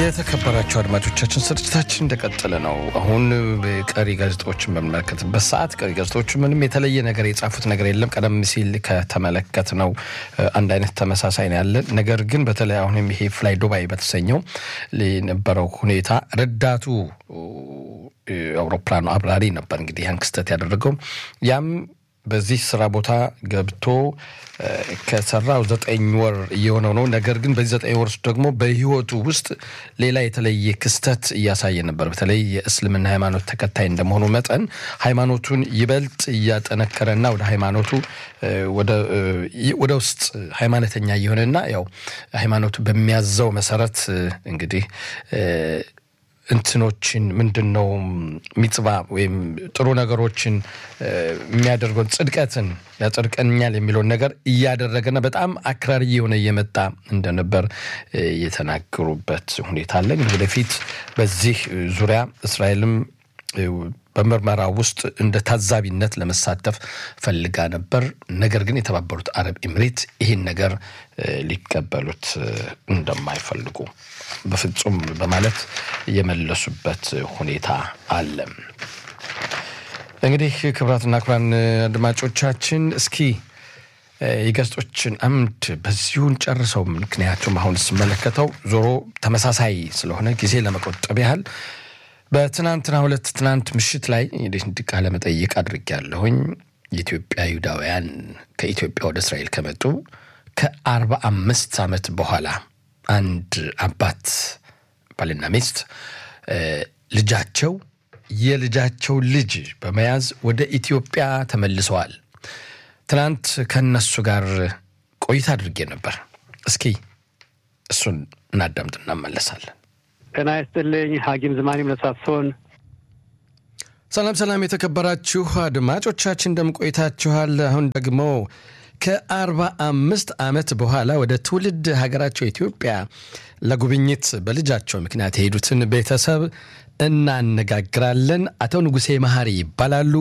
የተከበራቸው አድማጮቻችን ስርጭታችን እንደቀጠለ ነው። አሁን ቀሪ ጋዜጣዎችን በምንመለከትበት ሰዓት ቀሪ ጋዜጣዎቹ ምንም የተለየ ነገር የጻፉት ነገር የለም። ቀደም ሲል ከተመለከት ነው አንድ አይነት ተመሳሳይ ነው ያለን። ነገር ግን በተለይ አሁንም ይሄ ፍላይ ዱባይ በተሰኘው የነበረው ሁኔታ ረዳቱ አውሮፕላኑ አብራሪ ነበር እንግዲህ ያን ክስተት ያደረገው ያም በዚህ ስራ ቦታ ገብቶ ከሰራው ዘጠኝ ወር እየሆነው ነው። ነገር ግን በዚህ ዘጠኝ ወር ውስጥ ደግሞ በህይወቱ ውስጥ ሌላ የተለየ ክስተት እያሳየ ነበር። በተለይ የእስልምና ሃይማኖት ተከታይ እንደመሆኑ መጠን ሃይማኖቱን ይበልጥ እያጠነከረና ወደ ሃይማኖቱ ወደ ውስጥ ሃይማኖተኛ እየሆነና ያው ሃይማኖቱ በሚያዘው መሰረት እንግዲህ እንትኖችን ምንድን ነው ሚጽባ ወይም ጥሩ ነገሮችን የሚያደርገውን ጽድቀትን ያጸድቀኛል የሚለውን ነገር እያደረገና በጣም አክራሪ የሆነ እየመጣ እንደነበር የተናገሩበት ሁኔታ አለ። እንግዲህ ወደፊት በዚህ ዙሪያ እስራኤልም በምርመራ ውስጥ እንደ ታዛቢነት ለመሳተፍ ፈልጋ ነበር። ነገር ግን የተባበሩት አረብ ኤምሬት ይህን ነገር ሊቀበሉት እንደማይፈልጉ በፍጹም በማለት የመለሱበት ሁኔታ አለ። እንግዲህ ክቡራትና ክቡራን አድማጮቻችን እስኪ የጋዜጦችን አምድ በዚሁን ጨርሰው። ምክንያቱም አሁን ስመለከተው ዞሮ ተመሳሳይ ስለሆነ ጊዜ ለመቆጠብ ያህል በትናንትና ሁለት ትናንት ምሽት ላይ እንዲህ ቃለ መጠይቅ አድርጌያለሁኝ። የኢትዮጵያ ይሁዳውያን ከኢትዮጵያ ወደ እስራኤል ከመጡ ከአርባ አምስት ዓመት በኋላ አንድ አባት ባልና ሚስት ልጃቸው የልጃቸው ልጅ በመያዝ ወደ ኢትዮጵያ ተመልሰዋል። ትናንት ከነሱ ጋር ቆይታ አድርጌ ነበር። እስኪ እሱን እናዳምጥ እናመለሳለን። ጤና ይስጥልኝ ሐኪም ዝማኔ መሳሶን። ሰላም ሰላም፣ የተከበራችሁ አድማጮቻችን እንደምን ቆይታችኋል? አሁን ደግሞ ከአርባ አምስት ዓመት በኋላ ወደ ትውልድ ሀገራቸው ኢትዮጵያ ለጉብኝት በልጃቸው ምክንያት የሄዱትን ቤተሰብ እናነጋግራለን። አቶ ንጉሴ መሀሪ ይባላሉ።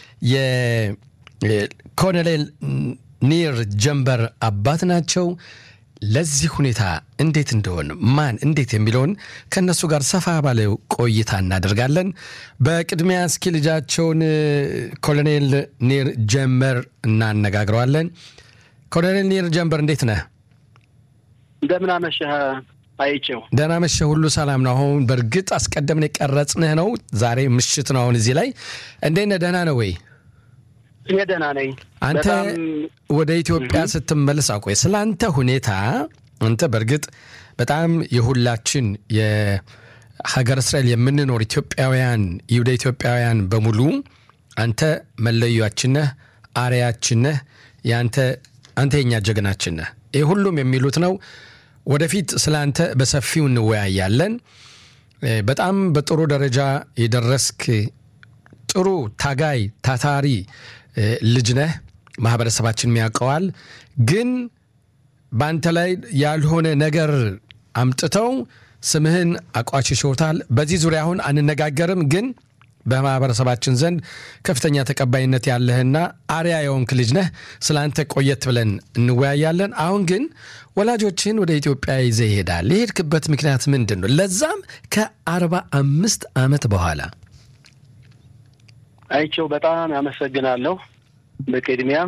የኮሎኔል ኒር ጀንበር አባት ናቸው። ለዚህ ሁኔታ እንዴት እንደሆን ማን እንዴት የሚለውን ከእነሱ ጋር ሰፋ ባለ ቆይታ እናደርጋለን። በቅድሚያ እስኪ ልጃቸውን ኮሎኔል ኒር ጀንበር እናነጋግረዋለን። ኮሎኔል ኒር ጀንበር እንዴት ነህ? እንደምን አመሸህ አይቼው። ደህና መሸህ፣ ሁሉ ሰላም ነው። አሁን በእርግጥ አስቀደምን የቀረጽንህ ነው። ዛሬ ምሽት ነው። አሁን እዚህ ላይ እንዴት ነህ? ደህና ነው ወይ? እኔ ደህና ነኝ። አንተ ወደ ኢትዮጵያ ስትመለስ አቆይ ስለ አንተ ሁኔታ አንተ በእርግጥ በጣም የሁላችን የሀገር እስራኤል የምንኖር ኢትዮጵያውያን ይሁዳ ኢትዮጵያውያን በሙሉ አንተ መለያችን ነህ፣ አርያችን ነህ፣ የአንተ አንተ የኛ ጀግናችን ነህ። ይህ ሁሉም የሚሉት ነው። ወደፊት ስለ አንተ በሰፊው እንወያያለን። በጣም በጥሩ ደረጃ የደረስክ ጥሩ ታጋይ ታታሪ ልጅ ነህ። ማህበረሰባችን ያውቀዋል። ግን በአንተ ላይ ያልሆነ ነገር አምጥተው ስምህን አቋሽሾታል። በዚህ ዙሪያ አሁን አንነጋገርም። ግን በማህበረሰባችን ዘንድ ከፍተኛ ተቀባይነት ያለህና አርያ የሆንክ ልጅ ነህ። ስለ አንተ ቆየት ብለን እንወያያለን። አሁን ግን ወላጆችን ወደ ኢትዮጵያ ይዘህ ይሄዳል። የሄድክበት ምክንያት ምንድን ነው? ለዛም ከአርባ አምስት ዓመት በኋላ አይቼው በጣም ያመሰግናለሁ። በቅድሚያ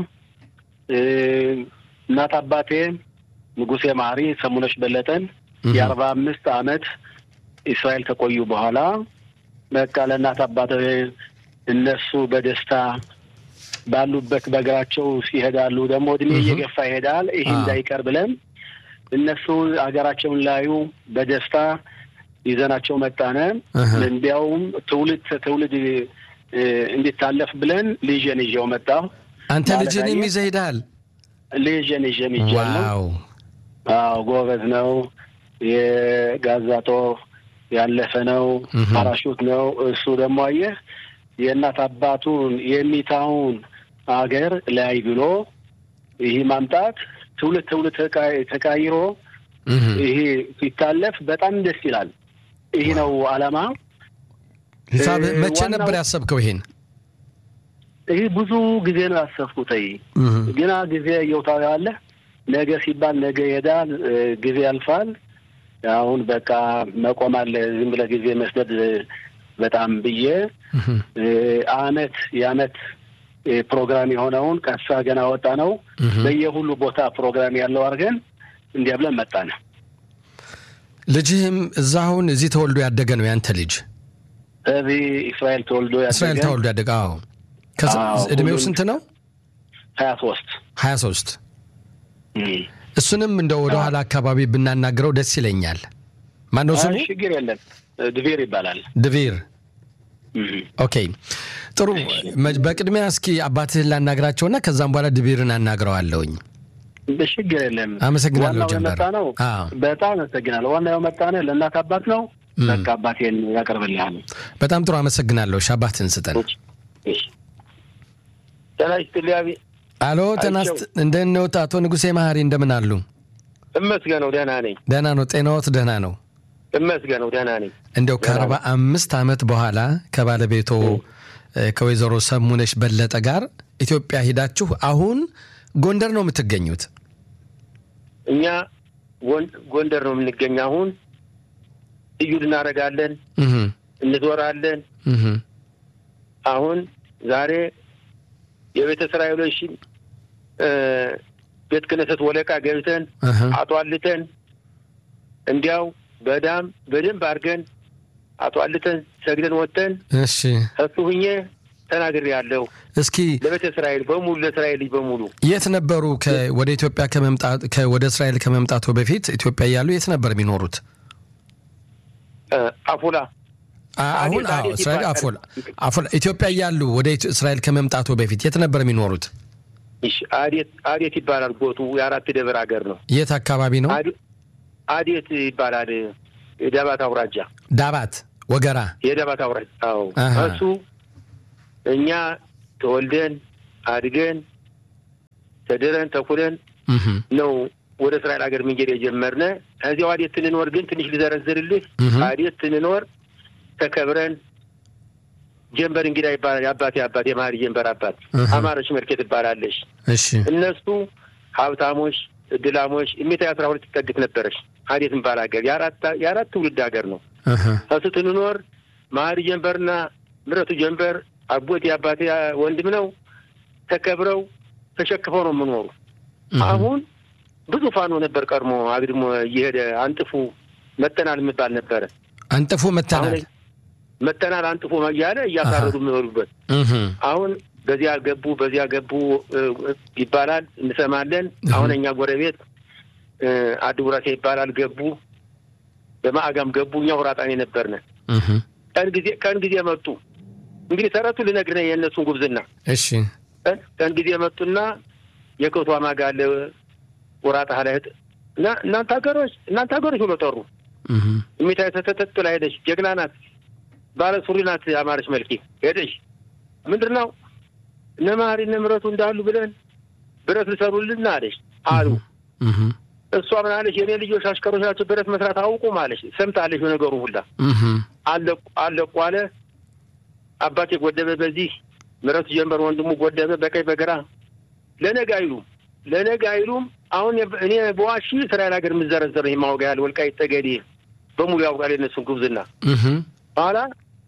እናት አባቴ ንጉሴ ማሪ ሰሙነሽ በለጠን የአርባ አምስት ዓመት እስራኤል ከቆዩ በኋላ በቃ ለእናት አባቴ እነሱ በደስታ ባሉበት በእግራቸው ሲሄዳሉ ደግሞ እድሜ እየገፋ ይሄዳል። ይህ እንዳይቀር ብለን እነሱ ሀገራቸውን ላዩ በደስታ ይዘናቸው መጣነ። እንዲያውም ትውልድ ትውልድ እንዲታለፍ ብለን ልጄን ይዤው መጣሁ። አንተ ልጅንም ይዘህ ሄደሃል? ልጄን ይዤ ይጃለሁ። አዎ ጎበዝ ነው። የጋዛጦ ያለፈ ነው። ፓራሹት ነው። እሱ ደግሞ አየህ የእናት አባቱን የሚታውን አገር ላይ ብሎ ይህ ማምጣት ትውልድ ትውልድ ተቃይሮ ይሄ ሲታለፍ በጣም ደስ ይላል። ይህ ነው አላማ። ሂሳብ መቼ ነበር ያሰብከው ይሄን? ይህ ብዙ ጊዜ ነው ያሰብኩት። ግና ጊዜ እየውታው ያለ ነገ ሲባል ነገ ይሄዳል፣ ጊዜ ያልፋል። አሁን በቃ መቆም አለ ዝም ብለህ ጊዜ መስጠት በጣም ብዬ አመት የአመት ፕሮግራም የሆነውን ቀሳ ገና ወጣ ነው በየሁሉ ቦታ ፕሮግራም ያለው አድርገን እንዲያ ብለን መጣን። ልጅህም እዛ አሁን እዚህ ተወልዶ ያደገ ነው ያንተ ልጅ? እዚህ እስራኤል ተወልዶ ያደገ እስራኤል ተወልዶ ያደገ። አዎ። እድሜው ስንት ነው? ሀያ ሶስት ሀያ ሶስት እሱንም እንደ ወደ ኋላ አካባቢ ብናናግረው ደስ ይለኛል። ማነው ስሙ? ችግር የለም ድቪር ይባላል። ድቪር ኦኬ፣ ጥሩ። በቅድሚያ እስኪ አባትህን ላናግራቸውና ከዛም በኋላ ድቪርን አናግረዋለሁኝ። ችግር የለም። አመሰግናለሁ ጀመር። ነው በጣም አመሰግናለሁ። ዋናው የመጣነ ለእናት አባት ነው። በቃ አባቴን ያቀርብልሃል። በጣም ጥሩ አመሰግናለሁ። እሺ አባትህን ስጠን። ጤና ይስጥልኝ። አሎ ጤና እንደምን ነዎት? አቶ ንጉሴ መሀሪ እንደምን አሉ? እመስገነው ደህና ነኝ። ደህና ነው። ጤናዎት ደህና ነው? እመስገነው ደህና ነኝ። እንደው ከአርባ አምስት ዓመት በኋላ ከባለቤቶ ከወይዘሮ ሰሙነሽ በለጠ ጋር ኢትዮጵያ ሂዳችሁ አሁን ጎንደር ነው የምትገኙት? እኛ ጎንደር ነው የምንገኝ። አሁን እዩድ እናደርጋለን፣ እንዞራለን። አሁን ዛሬ የቤተ እስራኤሎች ቤተ ክህነት ወለቃ ገብተን አጧልተን እንዲያው በዳም በደንብ አድርገን አጧልተን ሰግደን ወጥተን እሺ እሱ ሁኜ ተናግሬ ያለሁ። እስኪ ለቤተ እስራኤል በሙሉ ለእስራኤል ልጅ በሙሉ የት ነበሩ? ወደ ኢትዮጵያ ከመምጣት ወደ እስራኤል ከመምጣቱ በፊት ኢትዮጵያ እያሉ የት ነበር የሚኖሩት? አፎላ አሁን እስራኤል አፎላ አፎላ ኢትዮጵያ እያሉ ወደ እስራኤል ከመምጣቱ በፊት የት ነበር የሚኖሩት? አዴት አዴት ይባላል። ቦቱ የአራት ደብር ሀገር ነው። የት አካባቢ ነው? አዴት ይባላል። የዳባት አውራጃ ዳባት ወገራ የዳባት አውራጃ። አዎ እሱ እኛ ተወልደን አድገን ተድረን ተኩለን ነው ወደ እስራኤል ሀገር መንገድ የጀመርነ። እዚያው አዴት ትንኖር ግን ትንሽ ልዘረዝርልህ። አዴት ትንኖር ተከብረን ጀንበር እንግዳ ይባላል። የአባቴ አባት የመሀሪ ጀንበር አባት አማረች መልኬ ትባላለች። እሺ እነሱ ሀብታሞች፣ እድላሞች እሜታ አስራ ሁለት ትጠግት ነበረች። አዴት ምባል ሀገር የአራት ትውልድ ሀገር ነው። እሱ ትንኖር መሀሪ ጀንበርና ምረቱ ጀንበር አቦቴ የአባቴ ወንድም ነው። ተከብረው ተሸክፈው ነው የምኖሩ። አሁን ብዙ ፋኖ ነበር ቀድሞ አግድሞ እየሄደ አንጥፉ መጠናል የሚባል ነበረ። አንጥፉ መተናል መተናል አንጥፎ እያለ እያሳረዱ የሚበሉበት አሁን በዚያ ገቡ በዚያ ገቡ ይባላል እንሰማለን። አሁን እኛ ጎረቤት አድጉራሴ ይባላል ገቡ፣ በማዕጋም ገቡ። እኛ ሁራጣኔ ነበርነ። ቀን ጊዜ ቀን ጊዜ መጡ። እንግዲህ ተረቱ ልነግርህ የእነሱን ጉብዝና። እሺ ቀን ጊዜ መጡና የከቷ ማጋለ ወራጣ ላይ እና እናንተ ሀገሮች እናንተ ሀገሮች ብሎ ጠሩ። እሚታ ተተተጥ ላይ ሄደች። ጀግና ናት፣ ባለ ሱሪ ናት። አማረች መልኬ ሄደች። ምንድን ነው እነ መሀሪ እነ ምረቱ እንዳሉ ብለን ብረት ልሰሩልን አለች አሉ። እሷ ምን አለች? የኔ ልጆች አሽከሮች ናቸው፣ ብረት መስራት አውቁም አለች። ሰምታለች በነገሩ ሁላ አለቁ አለቁ አለ። አባቴ ጎደበ በዚህ ምረቱ ጀንበር ወንድሙ ጎደበ በቀኝ በግራ ለነገ አይሉም ለነገ አይሉም። አሁን እኔ በዋሺ እስራኤል ሀገር የምዘረዘር የማወጋ ያህል ወልቃይት ጠገዴ በሙሉ ያውቃል የነሱን ጉብዝና። በኋላ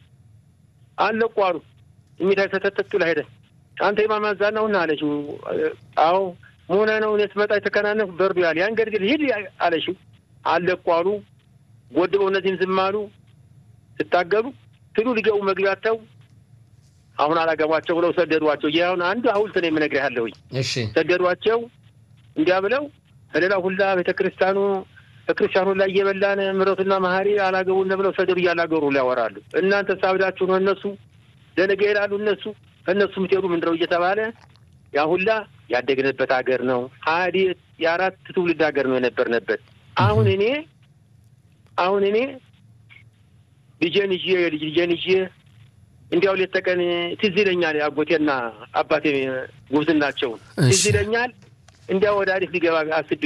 አለቁ አሉ። የሚታይ ተተተቱ ላይ ሄደ። አንተ የማማዛና ሁና አለችው። አዎ መሆነ ነው እኔ ስመጣ የተከናነፍ በርዱ ያለ ያን ገድግል ሂድ አለችው። አለቁ አሉ። ጎድበው እነዚህም ዝም አሉ። ስታገሉ ትሉ ሊገቡ መግቢያተው አሁን አላገቧቸው ብለው ሰደዷቸው። ይህ አሁን አንዱ ሐውልት ነው የምነግርህ ያለሁኝ። እሺ ሰደዷቸው። እንዲያ ብለው ከሌላ ሁላ ቤተ ክርስቲያኑ ክርስቲያኑ ላይ እየበላን ምረቱና መሀሪ አላገቡን ብለው ሰደዱ እያላገሩ ላይ ያወራሉ። እናንተ ሳብዳችሁ ነው እነሱ ለነገ ይላሉ እነሱ እነሱ ምትሄዱ ምንድነው እየተባለ ያ ሁላ ያደግንበት ሀገር ነው። አዴት የአራት ትውልድ ሀገር ነው የነበርንበት። አሁን እኔ አሁን እኔ ልጄን ይዤ የልጅ ልጄን ይዤ እንዲያው ሌት ተቀን ትዝ ይለኛል። አጎቴና አባቴ ጉብዝናቸውን ትዝ ይለኛል። እንዲያው ወደ አዲስ ሊገባ አስቤ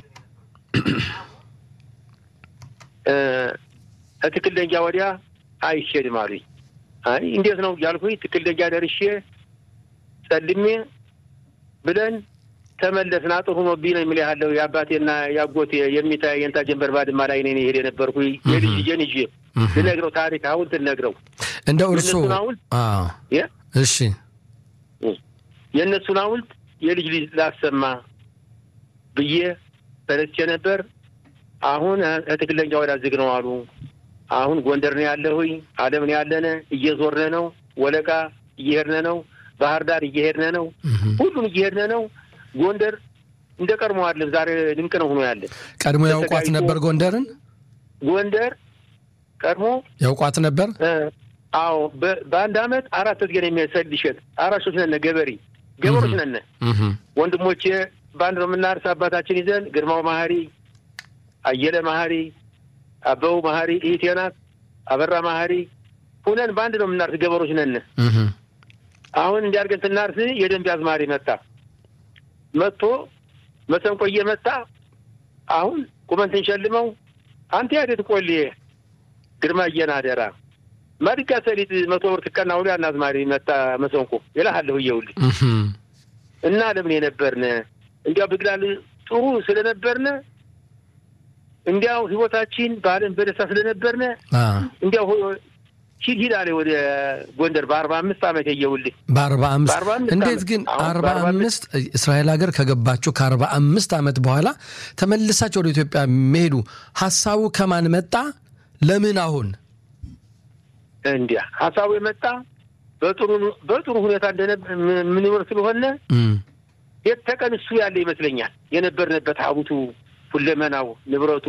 ትክል ደንጃ ወዲያ አይሄድም አሉኝ። አይ እንዴት ነው እያልኩኝ ትክል ደንጃ ደርሼ ጸልሜ ብለን ተመለስን አጥሩ ሆኖብኝ ነው የሚል ያለው የአባቴና የአጎቴ የሚታ የንታ ጀንበር ባድማ ላይ እኔ ሄድ የነበርኩ የልጅ ልጄን ይዤ ልነግረው ታሪክ ሐውልት ልነግረው እንደው እርሶ የእነሱን ሐውልት እሺ የእነሱን ሐውልት የልጅ ልጅ ላሰማ ብዬ ተነስቼ ነበር። አሁን ትክክለኛ ወዳ ዝግ ነው አሉ። አሁን ጎንደር ነው ያለሁኝ፣ አለም ነው ያለነ፣ እየዞርነ ነው፣ ወለቃ እየሄድነ ነው፣ ባህር ዳር እየሄድነ ነው፣ ሁሉም እየሄድነ ነው። ጎንደር እንደ ቀድሞ አለን። ዛሬ ድንቅ ነው ሆኖ ያለን። ቀድሞ ያውቋት ነበር ጎንደርን? ጎንደር ቀድሞ ያውቋት ነበር? አዎ። በአንድ አመት አራት እዝገን የሚያሰል ይሸጥ አራሾች ነነ፣ ገበሬ ገበሮች ነነ። ወንድሞቼ በአንድ ነው የምናርስ አባታችን ይዘን ግርማው ማህሪ፣ አየለ ማህሪ፣ አበቡ ማህሪ እህቴ ናት፣ አበራ ማህሪ ሁነን በአንድ ነው የምናርስ ገበሮች ነን። አሁን እንዲያርገን ስናርስ የደንብ አዝማሪ መጣ መጥቶ መሰንቆ እየመጣ አሁን ቁመን ስንሸልመው አንተ ያዴት ቆሌ ግርማ እየናደራ ማድጋ ሰሊጥ መቶ ብር ትቀና ውሎ ያን አዝማሪ መጣ መሰንቆ ይልሃለሁ እየውልህ እና ለምን የነበርነ እንዲያው ብግላል ጥሩ ስለነበርነ እንዲያው ህይወታችን በዓለም በደስታ ስለነበርነ እንዲያው ሂድ ሂድ አለ ወደ ጎንደር በአርባ አምስት ዓመት የየውልህ በአርባ አምስት እንዴት ግን አርባ አምስት እስራኤል ሀገር ከገባችሁ ከአርባ አምስት ዓመት በኋላ ተመልሳችሁ ወደ ኢትዮጵያ መሄዱ ሀሳቡ ከማን መጣ? ለምን አሁን እንዲያ ሀሳቡ የመጣ በጥሩ በጥሩ ሁኔታ እንደምንኖር ስለሆነ ሌት ተቀን እሱ ያለ ይመስለኛል የነበርንበት ሀብቱ ሁለመናው ንብረቱ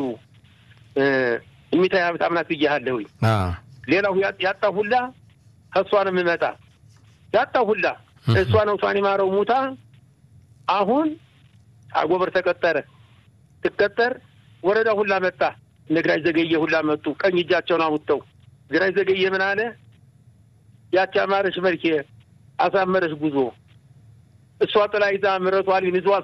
እሚታይ ሀብት አምናት ብያለሁኝ። ሌላው ያጣ ሁላ ከእሷ ነው የምመጣ ያጣ ሁላ እሷ ነው እሷን የማረው ሙታ አሁን አጎበር ተቀጠረ ትቀጠር ወረዳ ሁላ መጣ እነ ግራኝ ዘገየ ሁላ መጡ። ቀኝ እጃቸውን አውጥተው ግራኝ ዘገየ ምን አለ? ያቺ አማረሽ መልኬ አሳመረሽ ጉዞ እሷ ጥላ ይዛ ምረቷ ይዟት